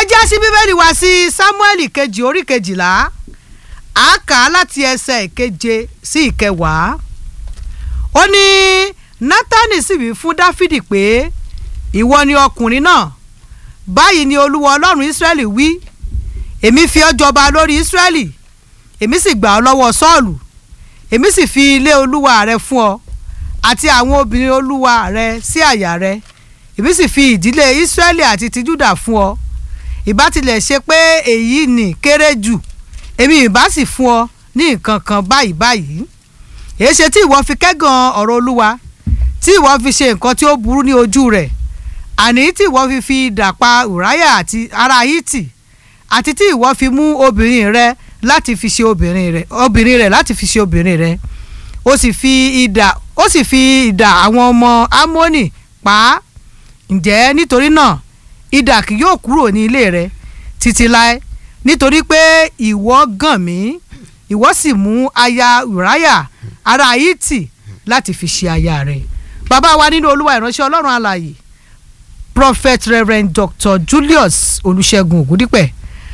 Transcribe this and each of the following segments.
já sí bíbélì wá sí sámúẹ́lì kejì orí kejìlá a kà á láti ẹsẹ̀ ìkeje sí ìkẹwàá ó ní nátánì sì wí fún dáfídì pé ìwọ ni ọkùnrin náà báyìí ni olúwa ọlọ́run ísírẹ́lì wí èmi fi ọ́ jọba lórí ísírẹ́lì èmi sì gbà ọ́ lọ́wọ́ sọ́ọ̀lù èmi sì fi ilé olúwa rẹ fún ọ àti àwọn obìnrin olúwa rẹ sí àyà rẹ èmi sì fi ìdílé ísírẹ́lì àti ti júdà fún ọ ìbá tilẹ̀ ṣe pé èyí nì kéré jù èmi ìbá sì fún ọ ní nǹkan kan báyìí báyìí èyí ṣe tí ìwọ fi kẹ́gàn ọ̀rọ̀ olúwa tí ìwọ fi ṣe nǹkan tí ó burú ní ojú rẹ̀ àní tí ìwọ fi fi idà pa ùráyà àti ará hítì àti tí ìwọ fi mú obìnrin rẹ láti fi ṣe obìnrin rẹ obìnrin rẹ láti fi ṣe obìnrin rẹ ó sì fi idà ó sì fi idà àwọn ọmọ amónì pa á ǹjẹ́ nítorí náà idà kì yóò kúrò ní ilé rẹ títí láé nítorí pé ìwọ gàn mí ìwọ sì mú aya ùráyà ará hítì láti fi ṣe aya rẹ bàbá wa nínú olúwa ìránṣẹ́ ọlọ́run alààyè prophet reverend dr julius olùṣègùn ògúndípẹ̀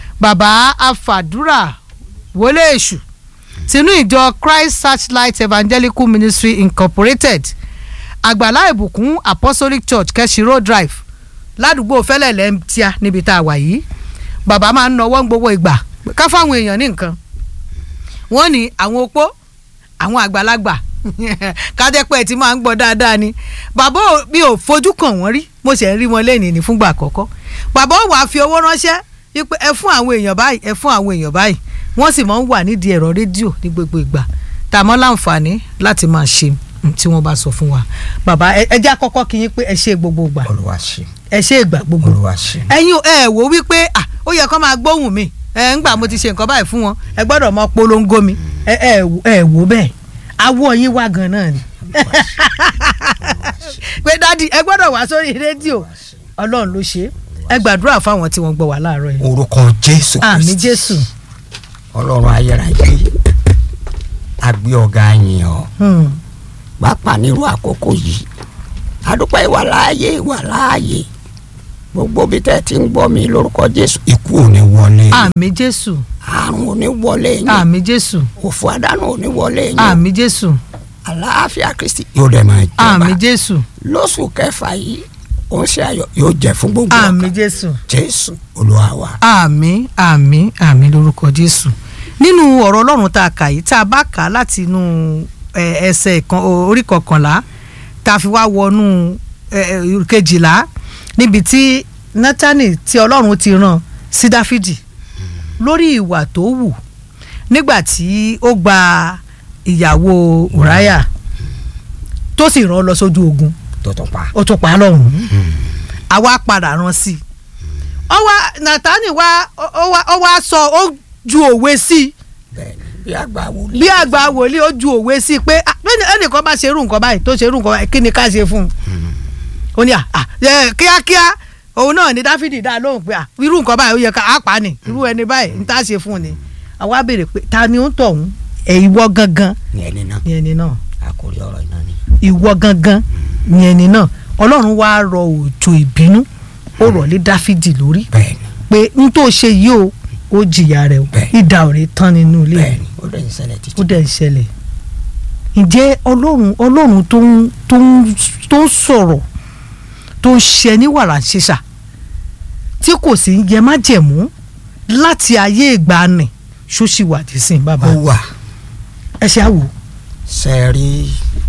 bàbá afàdúrà wọlé èṣù tinú ìjọ christ searchlight evangelical ministry incorporated àgbàlá ìbùkún apostolic church kẹsìrò drive ládùúgbò fẹlẹlẹ tíá níbi tá a wà yìí bàbá máa ń nawọ́ gbogbo ìgbà ká fáwọn èèyàn ní nǹkan wọ́n ní àwọn opó àwọn àgbàlagbà kádẹ́pẹ́ tí máa ń gbọ́ dáadáa ni bàbá mi ò fojú kàn wọ́n rí mo sì ń rí wọn lẹ́nìí ní fúngbà àkọ́kọ́ bàbá ò wá fi owó ránṣẹ́ wípé ẹ fún àwọn èèyàn báyìí ẹ fún àwọn èèyàn báyìí wọ́n sì máa ń wà nídìí ẹ̀rọ rédíò ní gbogbo ìgbà tá a mọ́ láǹfààní láti máa ṣe tí wọ́n bá sọ fún wa bàbá ẹ jẹ́ àkọ́kọ́ kí yín pé ẹ ṣe gbogbo ìgbà olúwa ṣe ẹ ṣe ìgbà gbogbo olúwa ṣe. ẹ̀yin ẹ wò wípé ah ó yẹ kó máa gbóhùn mi ẹ ńgbà mo ti ṣe nǹkan báyìí fún wọn ẹ gbọ́dọ̀ mọ polongo mi ẹ ẹ ẹ wò bẹ́ẹ̀ awọ yín wá gan náà ni pé dádì ẹ gbọ́dọ̀ wá sórí rédíò ọlọ́run ló ṣe ẹ gbàdúrà fáwọn tí wọ́n gbọ́ wá láàárọ̀ yìí orúkọ jésù àmì kristi jésù ọlọ́run ayérayé agbé ọ̀gá yìn ọ́ Hmm. pápá nírú àkókò yìí adúpẹ́ ìwà láàyè ìwà láàyè gbogbo bí tẹ́ ẹ ti ń gbọ́ mi lórúkọ jésù ikú ò ní wọlé yín àmì jésù àrùn ò ní wọlé yín àmì jésù òfò àdánù ò ní wọlé yín àmì jésù àlàáfíà kristi yóò dẹ̀ máa àmì jọba jésù lóṣù kẹfà yìí òun ṣe ayọ̀ yóò jẹ́ fún gbogbo àmì ọkàn jésù jésù olúwa wa àmì àmì àmì lórúkọ jésù nínú ọ̀rọ̀ ọlọ́run tá a kà yìí tá a bá kà á láti inú ẹ, ẹsẹ̀ kan orí kọkànlá tá a fi wá wọnú ẹ, ẹ, kejìlá níbi tí nátánì tí ọlọ́run ti rán sí dáfídì lórí ìwà tó wù nígbà tí ó gba ìyàwó ùráyà tó sì rán lọ sójú ogun tó tún pa ó tún pa á lọ́rùn àwa padà rán sí i ó wá nàtánì wá ó wá ó wá sọ ó ju òwe sí i bẹ́ẹ̀ni bí àgbà wòlíì bí àgbà wòlíì ó ju òwe sí i pé ah, bẹ́ẹ̀ni ẹnìkan bá ṣe irú nǹkan báyìí tó ṣe irú nǹkan báyìí kí ni ká ṣe fún un ó ní à à, ẹ, kíákíá òun náà ni dáfídì dá lóhùn pé à, irú nǹkan báyìí ó yẹ ká á pa á nì irú ẹni báyìí ń tá ṣe fún un ni àwa béèrè pé ta ni ó ń tọ̀hún ẹ̀ ìwọ gangan ní ẹni náà ni ẹni náà àkórí ọ̀rọ̀ iná ni ìwọ gangan ni ẹni náà ọlọ́run wá rọ òjò ìbínú ó rọ̀ lé dáfídì lórí bẹ́ẹ̀ni pé n tó ṣe yìí o ó jìyà rẹ̀ o Bẹ́ẹ̀. ìdà ò ní tán nínú ilé rẹ̀ bẹ́ẹ̀ni ó dẹ̀ ń ṣẹlẹ̀ títí ó dẹ̀ ń ṣẹlẹ̀ ǹjẹ́ ọlọ́run ọlọ́run tó ń tó ń tó ń sọ̀rọ̀ tó ń ṣe ní wàrà ṣíṣà tí kò sí yẹ má jẹ̀mú láti ayé ìgbàanì ṣóṣì wà dé sí bàbá ó wà ẹ ṣe àwò ṣe rí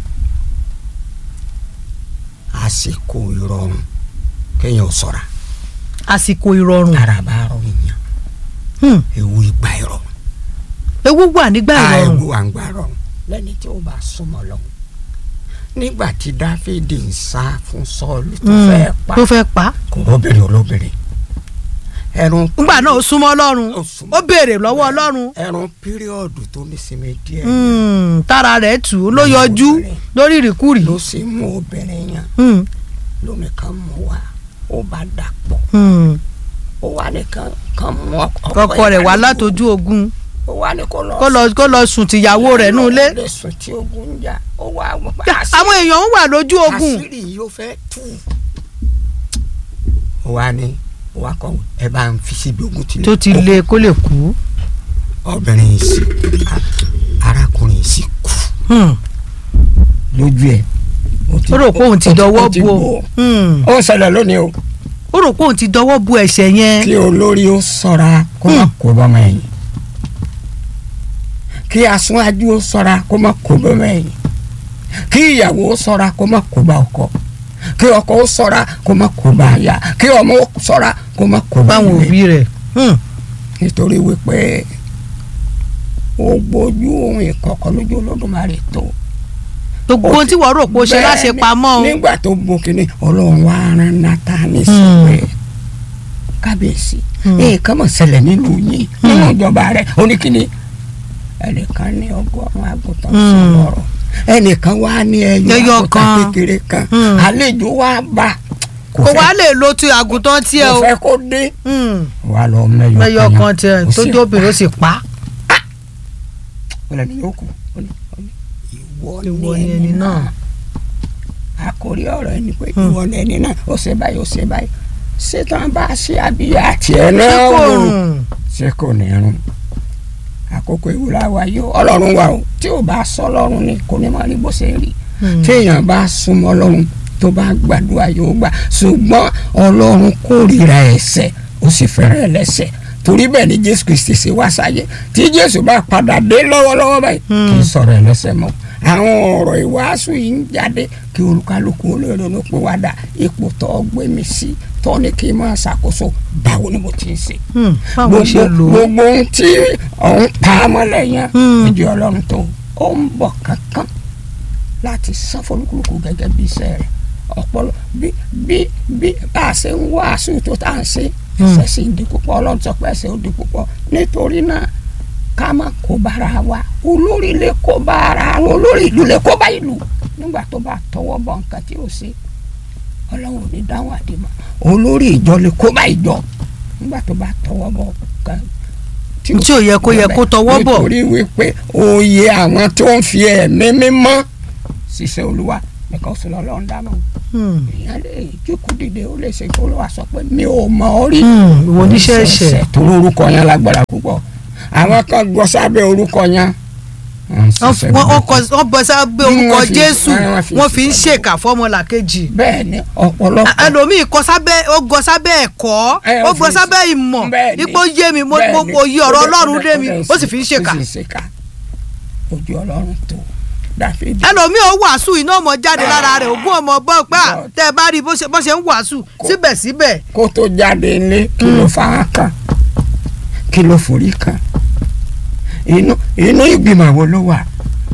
àsìkò ìrọ̀rùn kéèyàn ò ṣọ́ra àsìkò ìrọ̀rùn ara bá rọ èèyàn Hmm. ewu ìgbà ìrọ̀rùn ewu wà nígbà ìrọ̀rùn ewu à ń gbà rọrùn lẹ́ni tí ó bá súnmọ́ lọ́hùn nígbà tí dáfídì ń sá fún sọ́ọ̀lù tó Hmm. fẹ́ pa tó fẹ́ pa kò lóbìnrin olóbìnrin ẹ̀rùn nígbà náà ó súnmọ́ ọlọ́run Ó súnmọ́. ó béèrè lọ́wọ́ ọlọ́run ẹ̀rùn píríọ̀dù tó ní sinmi díẹ̀ Hmm, tára rẹ̀ tù ú ló yọjú lórí ìrìkúrì ló sì mú obìnrin yẹn Hmm, lómi kan mú wa ó bá dàpọ̀ hmm. ó wà nìkan kan mú ọkọ rẹ̀ wá látọjú ogun ó wà ní kó lọ kó lọ kó lọ sùn tìyàwó rẹ̀ nù ilé lè sùn tí ogun ń jà ó wà wọ́n pa àwọn èèyàn ń wà lójú ogun àṣírí yìí ó fẹ́ tú ó wà ní wà kọ́ ẹ bá ń fi síbi ogun tilẹ̀ tó ti le kó lè kú. obìnrin yìí sì arákùnrin yìí sì kú Hmm. lójú ẹ̀ ó rò pé òun ti dọwọ́ ó ti bo bò ó. Hmm. ó ń ṣẹlẹ̀ lónìí o ó rò pé òun ti dọwọ́ bo ẹ̀ṣẹ̀ yẹn. kí olórí ó ṣọ́ra kó má kó bọ́mọ ẹ̀yìn kí aṣáájú ó ṣọ́ra kó má kó bọ́mọ ẹ̀yìn kí ìyàwó ó ṣọ́ra kó má kó bá ọkọ kí ọkọ ó ṣọ́ra kó má kó bá aya kí ọmọ ó ṣọ́ra kó má kó bá báwọn ilé. òbí rẹ̀. Hmm. nítorí wípé ó gbójú ohun ìkọ̀kọ̀ lójú olódùmarè tó. gbogbo ohun tí wọ́n rò pé ó ṣe Bẹ́ẹ̀ láṣẹ ni, pamọ́ o. nígbà tó bo kínní ọlọ́run wá rán Nátánì sí Hmm. pé kábíyèsí Hmm. nǹkan mọ̀ ṣẹlẹ̀ nílùú yín nínú ìjọba rẹ̀ oníkíní ẹnìkan ní ọgọ́rùn-ún àgùntàn sí Hmm. lọ́rọ̀ ẹnìkan wá ní ẹyọ Ẹyọ àgùntàn kan. kékeré kan Hmm. àlejò wá bá kò wá lè lo ti àgùntàn tiẹ̀ kò o. fẹ́ kó dé Hmm. wà lọ mẹ́yọ mẹ́yọ yẹn. kan tiẹ̀ Ó tó sì jẹ́ obìnrin ó sì pa. ọlọ́ni yóò kú ó ní ó ní ìwọ Ìwọ ni ni ẹni ẹni náà. náà àkórí ọ̀rọ̀ ẹni pé Hmm. ìwọ ni ẹni náà ó ṣe báyìí ó ṣe báyìí ṣètàn bá ṣe àbíyá àti ẹ̀ ṣé náà kò wò rùn. ṣé kò ní rún àkókò ìwúrà wa yóò ọlọ́run wa o tí ò bá sọ ọlọ́run ni kò ní máa rí bó ṣe rí Hmm. téèyàn bá súnmọ́ ọlọ́run tó bá gbàdúrà yóò gbà ṣùgbọ́n ọlọ́run kórìíra ẹ̀ṣẹ̀ ó sì fẹ́ràn ẹlẹ́ṣẹ̀ torí bẹ́ẹ̀ ni jésù kristi ṣe wá sáyé tí jésù bá padà dé lọ́wọ́lọ́wọ́ báyìí Hmm. kì í sọ̀rọ̀ ẹlẹ́ṣẹ̀ mọ́ àwọn ọ̀rọ̀ ìwàásù yìí ń jáde kí olúkálùkù olóòrò ló pé wá dà ipò tó gbé mi sí tó ní kí n máa ṣàkóso báwo ni mo ti ń ṣe Hmm. báwo ṣe lò ó. gbogbo ohun tí òun pa á mọ́lẹ̀ yẹn Hmm. ìjọ ọlọ́run tó ó ń bọ̀ kankan láti san fọlùkùlùkù gẹ́gẹ́ bí iṣẹ́ rẹ̀ ọpọlọ bí bí bí bá a ṣe ń wàásù tó tá à ń ṣe Hmm. ẹ̀ṣẹ̀ sì ń di púpọ̀ ọlọ́run sọ pé ẹ̀ṣẹ̀ ó di púpọ̀ nítorí náà ká má kó bára wa olórí lè kó bára olórí ìlú lè kó bá ìlú nígbà tó bá tọwọ́ bọ̀ nǹkan tí ó ṣe ọlọ́run ò ní dáhùn àdìmọ́ olórí ìjọ lè kó bá ìjọ nígbà tó bá tọwọ́ bọ̀ nǹkan tí ò yẹ kó yẹ kó tọwọ́ bọ̀. nítorí wípé òye àwọn tó ń fi ẹ̀mí mímọ́ ṣiṣẹ́ olúwa nìkan sọ lọ́lọ́run dáná Hmm. èèyàn lè jókòó dìde ó lè ṣe kó ló wà sọ pé mi ò mọ orí Hmm. ìwọ oníṣẹ́ ẹ̀ṣẹ̀. tó orúkọ yẹn lágbára púpọ̀ àwọn kan gbọ́ sábẹ́ orúkọ yẹn wọ́n ń ṣiṣẹ́ wọ́n wọ́n burúkú. kọ wọ́n bọ sábẹ́ Mm, orúkọ wọ́n fi- jésù wọ́n fi wọ́n fi ń ṣiṣẹ́ ṣèkà fọ́mọlàkejì. bẹ́ẹ̀ ni ọ̀pọ̀lọpọ̀ ẹlòmíì kọ sábẹ́ ó gọ sábẹ́ ẹ̀kọ́ Ẹ, ó ó gọ fi- sábẹ́ ìmọ̀ bẹ́ẹ̀ ni, ipò yé mi mo bẹ́ẹ̀ mo ni. mo yí ọ̀rọ̀ Ó dẹ̀- ọlọ́run ó dẹ̀- dé mi ó dẹ̀ ó sì fi ń ṣèkà. ó sì ń ṣèkà ojú ọlọ́run tó dáfídì ẹlòmíì ó wàásù iná ọmọ jáde lára rẹ̀ ogún ọmọ bọ́ pé à, tẹ́ ẹ bá rí bó ṣe bó ṣe ń wàásù síbẹ̀síbẹ̀ kó tó jáde ilé kí ló fara kan kí ló forí kan inú inú ìgbìmọ̀ wo ló wà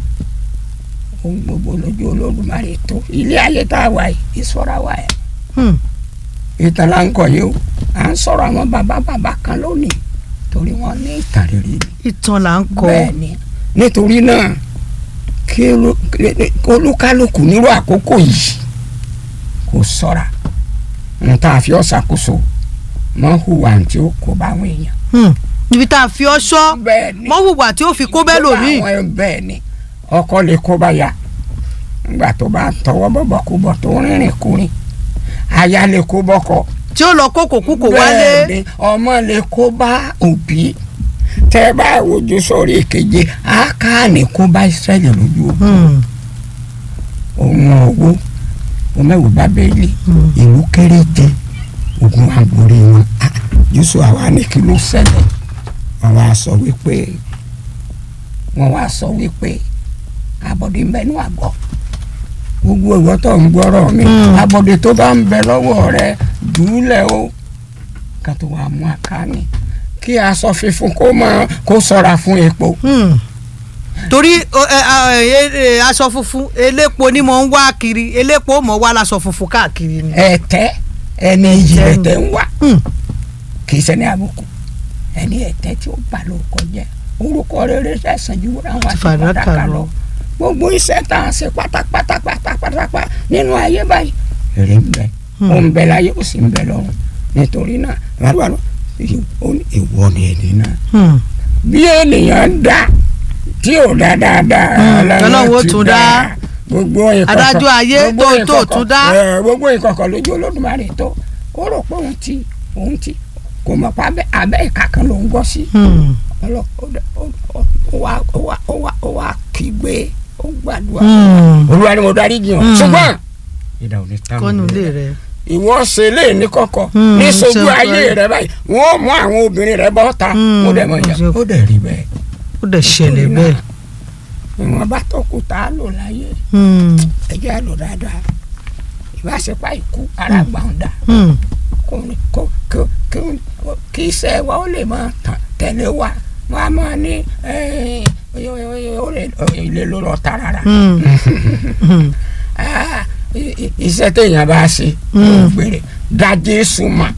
ohun gbogbo lójú olódùmarè tó ilé ayé tá a wà yìí ìṣọ́ra wà ẹ̀ Hmm. ìtàn là ń kọ yìí o à ń sọ̀rọ̀ àwọn bàbá bàbá kan lónìí torí wọ́n ní ìtàn rere ni ìtàn là ń kọ bẹ́ẹ̀ ni nítorí náà kí olú- kí olúkálùkù nírú àkókò yìí kò ṣọ́ra n tá a fi ọ́ ṣàkóso mọ́ hùwà tí ó kó bá àwọn èèyàn. Hmm. níbi tá a fi ọ́ ṣọ́ bẹ́ẹ̀ ni mọ́ hùwà tí ó fi kó bẹ́ẹ̀ lòmíì. àwọn ẹ̀ bẹ́ẹ̀ ni ọkọ lè kó bá ya nígbà tó bá tọwọ́ bọ̀bọ̀ kú bọ̀ tó rìnrìn kúrin aya lè kó bọ́kọ tí ó lọ kókò kúkò wálé bẹ́ẹ̀ ni ọmọ lè kó bá òbí tẹ́ bá wojú sórí ìkeje ákáàní kó bá Ísírẹ́lì lójú ogun Hmm. òun owó omẹ́wò bábẹ́lì Hmm. ìlú kéréje ogun àgbòrí wọn Ah, Jésù àwa ní kí ló ṣẹlẹ̀ wọ́n wá sọ wípé wọ́n wá sọ wípé abọ́dé ń bẹ ní àgọ́ gbogbo ìwọ tó ń gbọ́rọ̀ mi Hmm. abọ́dé tó bá ń bẹ lọ́wọ́ rẹ dùúlẹ̀ o ká tó wàá mú àkáni kí aṣọ funfun kó máa kó ṣọ́ra fún epo Hmm. torí ọ, ẹ, ẹ, ẹ, aṣọ funfun elépo ni mo ń wá kiri elépo mọ̀ wá láṣọ funfun káàkiri ni. ẹ̀tẹ́ ẹni iyì Ẹ̀tẹ́ ẹ̀tẹ́ ń wá Hmm. kì í ṣẹni àbùkù ẹni ẹ̀tẹ́ tí ó bà lórúkọ jẹ́ orúkọ rere sẹ̀sán ju àwọn àti fàdákà pàtàkà lọ. lọ gbogbo iṣẹ́ tá à ń ṣe pátápátá pátápátá nínú ayé báyìí èrè ń bẹ Hmm. ó ń bẹ láyé ó sì ń bẹ lọ́run nítorí náà wàlúwàlú ìwọ ni ẹni náà Hmm. bí ènìyàn dá tí ò dá dáadáa Hmm, Ọlọ́run ó ti tún dá. gbogbo ìkọ̀kọ̀ Adájọ́ ayé gbogbo tó- tó ìkọ̀kọ̀, tún dá. ẹ, gbogbo ìkọ̀kọ̀ lójú olódùmarè tó ó rò pé òun ti òun ti kò mọ̀ pé abẹ́ abẹ́ ìka kan ló ń gbọ́ sí Hmm. ọlọ́ ó dẹ- ó ó- ó wá ó wá ó wá ó wá kígbe ó gbàdúrà Hmm. olúwa ni mo darí jiyàn Mm. ṣùgbọ́n ìdá ò ní tán kọ́nù ilé rẹ̀ ìwọ ṣe lé ní kọ̀kọ̀ Mm, ní sojú ṣe ayé báyìí. rẹ báyìí wọ́n mú àwọn obìnrin rẹ bọ́ ta Mm, ó dẹ̀ mọ̀ ìyá ṣe- ó dẹ̀ rí bẹ́ẹ̀ ó dẹ̀ ṣẹlẹ̀ bẹ́ẹ̀. ìwọ̀n bá tó kù tá a lò láyé Hmm. ẹ jẹ́ a lò dáadáa ìbáṣepá ikú ara gbàǹdà Hmm. kò ní kò kò kò kí iṣẹ́ wa ó lè máa tàn tẹ̀lé wa wọ́n á máa ní ẹ́, ó lè- ó lè ló lọ ta rárá Hmm. Hmm. Ah, i- i- iṣẹ́ téèyàn bá ṣe Mm. ó gbére dá jésù mọ̀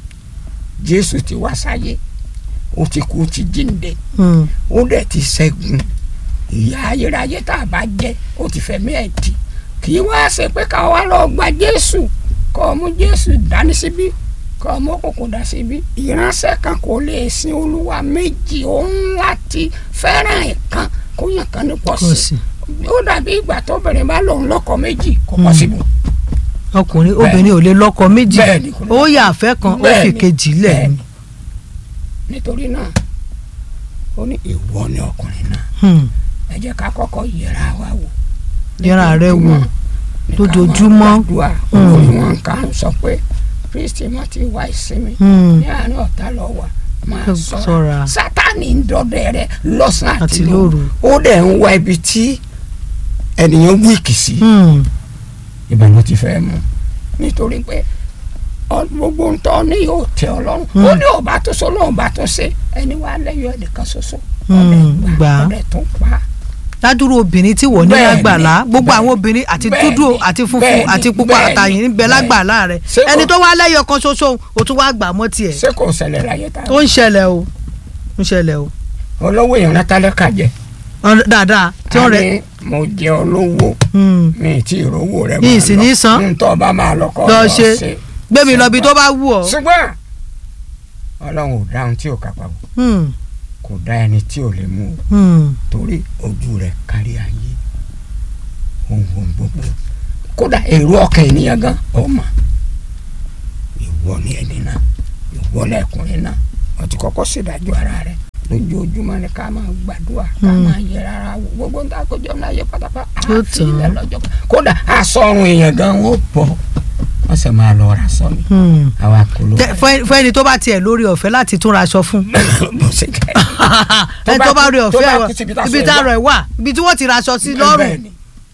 jésù ti wá sáyé ó ti kú ó ti jíǹde Hmm. ó dẹ̀ ti ṣẹ́gun ìyà ayérayé tá a bá jẹ́ ó ti fẹ̀mí ẹ̀ tì kì í wá ṣe pé ká wá lọ gba jésù kọ́ ọ mú jésù dání síbí kọ́ ọ mú òkùnkùn dá síbí ìránṣẹ́ kan kò lè sin olúwa méjì òun láti fẹ́ràn ẹ̀kan kó yàn kan ní pọ̀ kò sí sí ó dàbí ìgbà tóbìnrin bá lòun lọ́kọ méjì kò pọ̀ síbò. ọkùnrin obìnrin ò lè lọ́kọ méjì Bẹ́ẹ̀ni, kò lè ó yà àfẹ́ kan ó fi Bẹ́ẹ̀ni, kejì lẹ̀ bẹ́ẹ̀ni. ni. nítorí náà ó ní ìwọ ni ọkùnrin náà Hmm. ẹ jẹ́ ká kọ́kọ́ yẹra wa wò. yẹra rẹ wò ní ká lójoojúmọ́. máa gbàdúrà Mm. olórí wọn ká ń sọ pé kristi má ti wá ìsinmi Hmm. ní àárín ọ̀tá lọ wà máa Ṣọ́ra. ṣọ́ra sátani ń dọdẹ rẹ lọ́sàn-án àti Àti lóru lóru. ó dẹ̀ ń wá ibi tí ènìyàn wíìkì sí Hmm. ìbànú ti fẹ́ mu nítorí pé ọ- gbogbo ntọ́ ní yóò tẹ ọlọ́run Mm. ó ní ọba tó so lóun bá tó ṣe ẹni wàá lẹ́yìn ẹnìkan ṣoṣo Mm, ọdẹ gbà gbà á. ọdẹ tó pa ládùúrú obìnrin tí wọ́n ní Bẹ́ẹ̀ni, lágbàlá gbogbo bẹ́ẹ̀ni, àwọn obìnrin àti bẹ́ẹ̀ni, dúdú àti funfun bẹ́ẹ̀ni, àti pupa bẹ́ẹ̀ni, àtàyìn ń bẹ bẹ́ẹ̀ni. lágbàlá rẹ̀ Ṣé kò- ẹni tó wá lẹ́yọ̀ kan ṣoṣo o tún wá gbà mọ́ tiẹ̀ ṣé kò ṣẹlẹ̀ láyé tá ó ń ṣẹlẹ̀ o ń ṣẹlẹ̀ o olówó èèyàn látàlẹ́kà jẹ Ọ- dáadáa tí wọ́n rẹ̀ àní mo jẹ olówó Hmm. mi tí ìrówó rẹ Ní ìsìn ní san. ntọ́ bá máa lọ kọ́ lọ ṣe gbé mi lọ bí tó bá wù ọ́ ṣùgbọ́n ọlọ́run ò dáhùn tí ò kápá o Hmm. kò dá ẹni tí ò lè mú o Hmm. torí ojú rẹ̀ kárí ayé ohun gbogbo kódà èrò ọkàn ènìyàn gan ọmọ ìwọ ni ẹni náà ìwọ lẹkùnrin náà wọ́n ti kọ́kọ́ ṣèdájọ́ ara rẹ̀ lójoojúmọ́ ni ká máa gbàdúrà ká Hmm. máa yẹ rárá wò gbogbo nǹkan àkójọ náà yẹ pátápátá Ó àfi ilẹ̀ tán. lọ́jọ́ kan kódà asọ́run èèyàn gan wọ́n bọ̀ wọ́n sì máa lọ ra sọ mi Hmm. àwa kò ló Tẹ- fún fún ẹni tó bá tiẹ̀ lórí ọ̀fẹ́ láti tún ra aṣọ fún bó ṣe jẹ́ ẹni tó bá rí tó ọ̀fẹ́ bá kú síbi tá a ibi sọ tá a ẹ̀ rọ̀ ẹ̀ wà ibi tí wọ́n ti ra aṣọ sí lọ́rùn Bẹ́ẹ̀ni,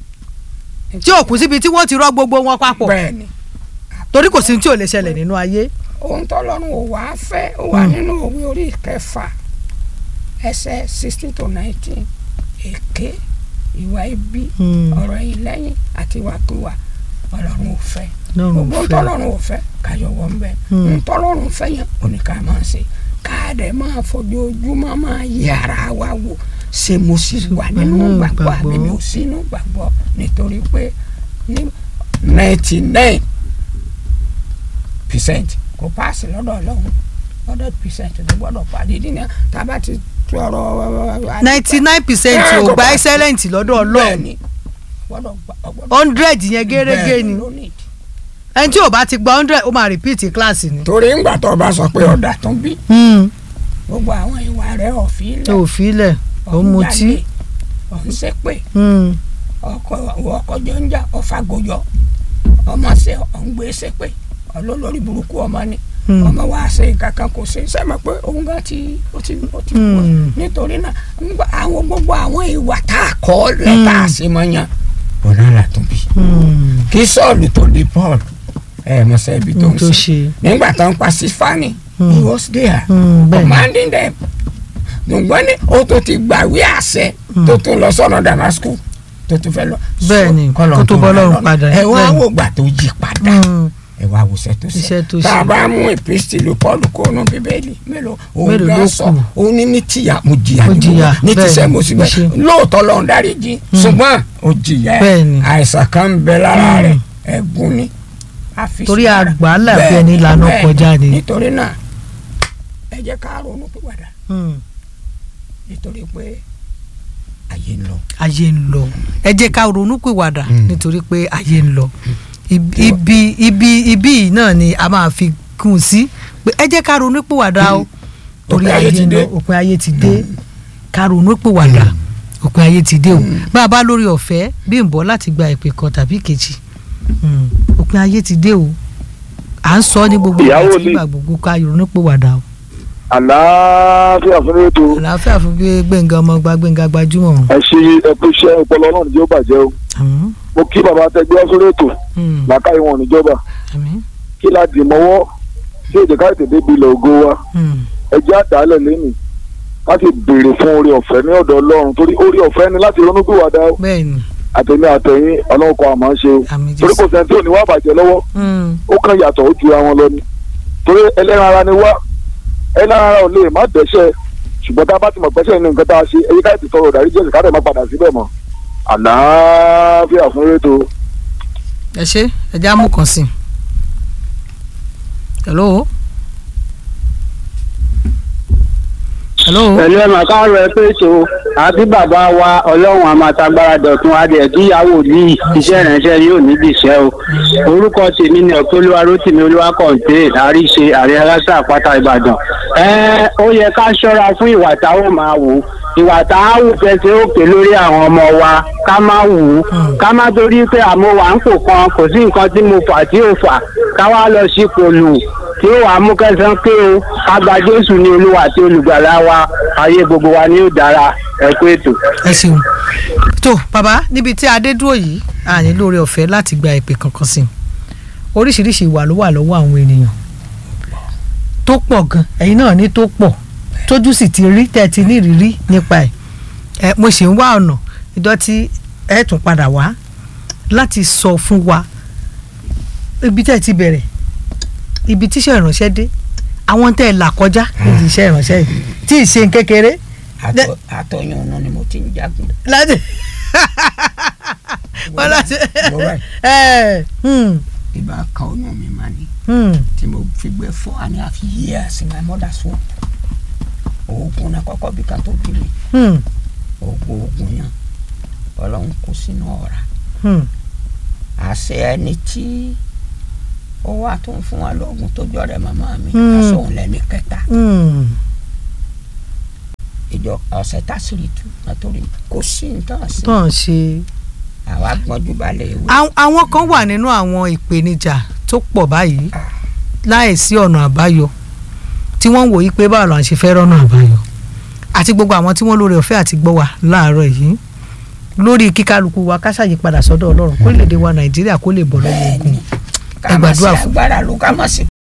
tí ò kù síbi tí wọ́n ti rọ́ gbogbo wọn papọ̀ bẹ́ẹ̀ni torí kò sí ní tí ò lè ṣẹlẹ̀ nínú ayé. ohun tọ́lọ́run ò wá fẹ́ ó wà Mm. nínú òwe orí kẹfà ẹsẹ̀ sixteen to nineteen èké ìwà ibi Hmm. ọ̀rọ̀ yìí lẹ́yìn àti ìwàkiwà ọlọ́run ò fẹ́ lọ́rùn gbogbo fẹ́. tọ́lọ́run ò fẹ́ káyọ̀wọ́ ń bẹ Mm. ntọ́lọ́run fẹ́ yẹn òní ká máa ṣe káàdẹ̀ máa fojoojúmọ́ máa yẹ ara wa wò ṣé mo sì wà nínú nínú gbàgbọ́ àbí mi ò ìgbàgbọ́. sí nínú gbàgbọ́ nítorí pé ní ninety nine percent kò paasi lọ́dọ̀ ọlọ́run hundred percent ló gbọ́dọ̀ pàdé ìdí ni tábà ti tọrọ. ninety nine percent Eh, ò kò gba pa- excellent lọ́dọ̀ ọlọ́run bẹ́ẹ̀ni gbọ́dọ̀ gba- gbọ́dọ̀- hundred yẹn gẹ́gẹ́ bẹ́ẹ̀ni ni ló need. ẹni tí ò bá ti gba hundred ó máa repeat kíláàsì ni. torí ńgbà tó o bá sọ pé ọ̀dà tó ń bí gbogbo àwọn ìwà rẹ̀ ọ̀fìn tó o filẹ̀ ó mutí. ọ̀hún ṣépè Hmm. ọkọ ọkọ jọ ń jà ọ̀fàgòjọ ọmọ ṣe ọ̀hún gbé ṣépè ọlọ́lórí burúkú ọmọ ni Hmm. ọmọ wa ṣe nǹkan kan kò ṣe sẹ́mi pé òun gan ti ó ti ó ti kú Hmm. nítorí náà ńgbà àwọn gbogbo àwọn ìwà tá a kọ́ lẹ́ tá a ṣe mọ́ yàn ọ̀nà là tó bí Hmm. kí sọ́ọ̀lù tó di paul ẹ̀ mọ̀ sẹ́ ibi tó ń tó ṣe ṣe. nígbà tó ń pa sífánì Hmm. he was there Hmm, bẹ́ẹ̀ ni. commanding them ṣùgbọ́n ní ó tó ti gbàwé àṣẹ tó tún lọ sọ́nà damascus tó tún fẹ́ lọ. Bẹ́ẹ̀ ni, kọ́lọ̀ kó tó bọ́ ràn lọ́rùn lọ́nà. padà, ẹ wá bẹ́ẹ̀ ni. wò gbà tó yí padà Hmm. ẹ wá wò sẹ́ tó Iṣẹ́ tó tá a ṣe. bá mú ìpínsìlì paul kónú bíbélì mélòó òun Mélòó gan ló sọ kù? òun ní ní tìyà mo jìyà Mo ní jìyà, gbogbo- ní bẹ́ẹ̀ tìṣẹ́ ni, mo sì mo bẹ́ẹ̀ ṣe. lóòótọ́ lọ́run dáríjì ṣùgbọ́n ó jìyà Bẹ́ẹ̀ ni. àìsàn kan ń bẹ lára Hmm. rẹ̀ ẹ̀gún ni a fi Torí sí ara. àgbà là bí Bẹ́ẹ̀ ẹni ni, lànà bẹ́ẹ̀ kọjá ni. nítorí náà ẹ jẹ́ ká ronú pìwàdà Hmm. nítorí pé ayé ń lọ. ayé ń lọ ẹ jẹ́ ká ronú pìwàdà Hmm. nítorí pé ayé ń lọ ibi ibi ibi ibi yìí náà ni a máa fi kùn sí pé ẹ jẹ́ ká ronú pìwàdà o torí Òpin ayé ayé ti ń dé. lọ òpin ayé ti dé ká ronú pìwàdà òpin ayé ti dé o bá a bá lórí ọ̀fẹ́ bí n bọ́ láti gba ìpè kan tàbí kejì mm, òpin ayé ti dé o à ń sọ ní gbogbo ìgbà Ìyàwó tí ni. ìgbà gbogbo ká ronú pìwàdà o àlàáfíà fún ètò àlàáfíà fún gbé gbẹ̀ngàn ọmọ gba gbẹ̀ngàn gbajúmọ̀ ẹ ṣe ẹkú iṣẹ́ ọpọlọ náà níjó bàjẹ́ o àmín mo kí bàbá tẹgbẹ́ sórí ètò mm, làákàyè wọn níjọba àmín kí la dì mọ́wọ́ tí èdè ká tètè débi ilẹ̀ ògo wa mm, ẹjẹ́ àdálẹ̀ lẹ́nu láti béèrè fún orí ọ̀fẹ́ ní ọ̀dọ̀ ọlọ́run torí orí ọ̀fẹ́ ni láti ronú gbìwàdà o bẹ́ẹ̀ ni àtẹ̀mí àtẹ̀yìn ọlọ́run kan àmọ́ ṣe o àmín torí jésù kò sẹ́ni tí ò ní wá bàjẹ́ lọ́wọ́ Mm, ó kàn yàtọ̀ ó ju àwọn lọ ni torí ẹlẹ́ran ara ni wá ẹlẹ́ran ara ò lè má dẹ́ṣẹ̀ ṣùgbọ́n tá a bá ti mọ̀ pẹ́ṣẹ̀ ní nǹkan tá a ṣe ẹyí ká ti tọrọ ìdárí jẹ́sì ká dẹ̀ má padà síbẹ̀ mọ́ àlàáfíà fún rétò ẹ ṣe ẹ já mú kan sí i hello hello pẹ̀lú ẹ̀ màá káàárọ̀ ẹ pé ètò àbí bàbá wa ọlọ́run àmàtagbára dọ̀tun adìẹ kíyàwó ní iṣẹ́ ìránṣẹ́ yóò níbi iṣẹ́ o orúkọ tèmi ni ọ̀pẹ́lúwa rótìmí olúwa kọ̀ǹté àríṣe àrẹ aláṣà àpáta ìbàdàn ẹ ó yẹ ká ṣọ́ra fún ìwà táwọn máa wò ìwà táwọn fẹsẹ̀ òkè lórí àwọn ọmọ wa ká má wù ú ká má torí pé àmọ́ wà ń pò kan kò sí nǹkan tí mo fà tí ò fà ká wá lọ sípò lù tí ó wàá mú kẹsàn pé o ká gba jésù ní olúwa àti olùgbàlà wa ayé gbogbo wa ni ó dára ẹ kú ètò. ẹ ṣeun tó bàbá níbi tí adé dúró yìí a ní lórí ọ̀fẹ́ láti gba ìpè kankan sí i oríṣiríṣi ìwà ló wà lọ́wọ́ àwọn ènìyàn tó pọ̀ gan ẹ̀yin náà ní tó pọ̀ tójú sì ti rí tẹ́ ẹ ti ní ìrírí nípa ẹ̀ ẹ mo ṣì ń wá ọ̀nà ìdọ́tí ẹ tún padà wá láti sọ fún wa ibi tẹ́ ẹ ti bẹ̀rẹ̀ ibi tíṣẹ́ ìránṣẹ́ dé àwọn tẹ́ ẹ là kọjá níbi iṣẹ́ ìránṣẹ́ yìí tí ì ṣe kékeré Àtọ- àtọyún ọ̀nà ni mo ti ń jagun. láti wọ́n láti Mo wá- ẹ̀ hmm, ibà kan oyún mi máa ní hmm, tí mo fi gbé four and a half years in my mother's womb. oògùn náà kọ́kọ́ bí ká tó bí mi hmm, oògùn oògùn yẹn ọlọ́run kó sínú ọ̀rá hmm. àṣẹ ẹni tí ó wà tó ń fún wa lóògùn tó jọ rẹ màmá mi Hmm. aṣọ òun lẹ́ni kẹta hmm. ìjọ ọ̀sẹ̀ tásìrì tú nítorí kò sí nǹkan sí tó ń ṣe. àwa gbọ́njú balẹ̀ ìwé Àwọn- àwọn kan wà nínú àwọn ìpèníjà tó pọ̀ báyìí láìsí ọ̀nà àbáyọ tí wọ́n ń wòye pé báwo la ṣe fẹ́ rọ́nà àbáyọ àti gbogbo àwọn tí wọ́n lórí ọ̀fẹ́ àti gbọ́ wa láàárọ̀ yìí lórí kíkálukú wa ká ṣàyípadà sọ́dọ̀ ọlọ́run kó lè dé wa nàìjíríà kó lè bọ̀ lọ́wọ́ ogun bẹ́ẹ̀ni ẹ ká má sí gbàdúrà fún- agbára ló ká má sí